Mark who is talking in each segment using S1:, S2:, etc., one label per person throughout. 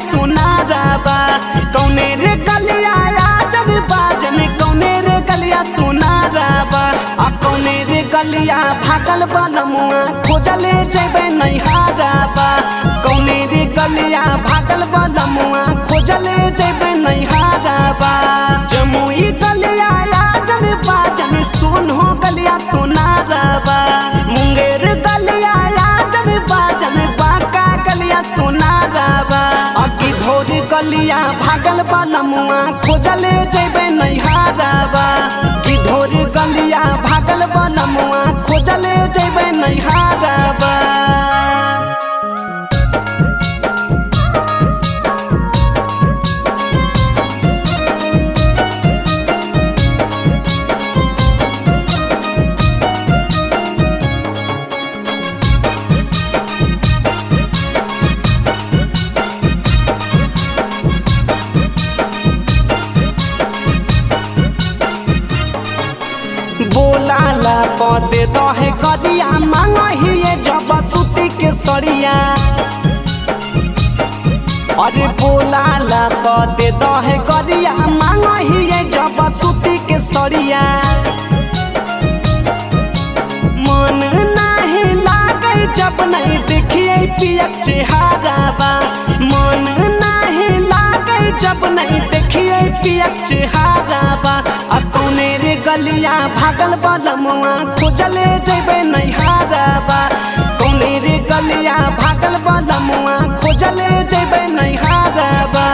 S1: सुनारबा कौने रे गलिया राजन बाजन कौने रे गलिया सुनारबा आ कौने रे गलिया भागल बनमुआ खोजले जेबे नैहारबा कौने रे गलिया भागल बनमुआ खोजले जेबे नैहारबा जमुई गलिया राजन बाजन सुन हो गलिया सुनारबा मुंगेर गलिया राजन बाजन बाका गलिया सुनारबा अगी धोरी गलिया भागल बनमुआ खोजले जेबे नैहारबा की धोरी गलिया भागल बनमुआ खोजले जेबे नैहारबा बोलाला पदे दहे गरिया मांगहिए जब सुती के सड़िया अरे बोलाला पदे दहे गरिया मांगहिए जब सुती के सड़िया मन नाही लागे जब नहीं देखिए पियक चेहराबा मन नाही लागे जब नहीं देखिए पियक चेहराबा आ कौने रे गलिया भागल बलमुआ खोजले जेबे नैहारबा कौने रे गलिया भागल बलमुआ खोजले जेबे नैहारबा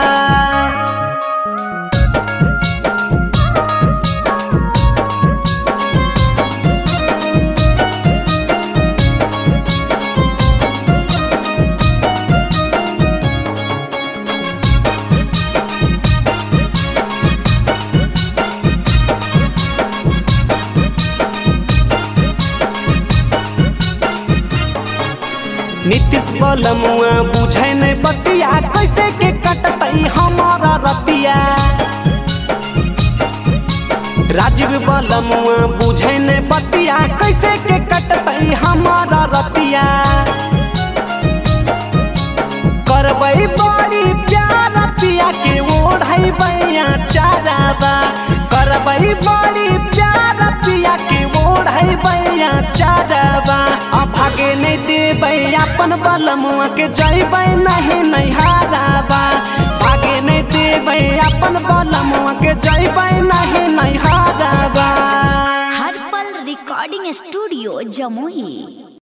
S1: नीतीश बलमुआ बुझे नहीं बतिया कैसे के कटतई हमारा रतिया राजीव बलमुआ बुझे नहीं बतिया कैसे के कटतई हमारा रतिया करबई बड़ी प्यार पिया के ओढ़ई बैया चाराबा करबई बड़ी प्यार पिया के ओढ़ई बैया चाराबा आ भागे नहीं देबै अपन बलमुआ के जइबै नहीं नैहाराबा भागे नहीं देबै अपन बलमुआ के जइबै नहीं नैहाराबा
S2: हर पल रिकॉर्डिंग स्टूडियो जमुई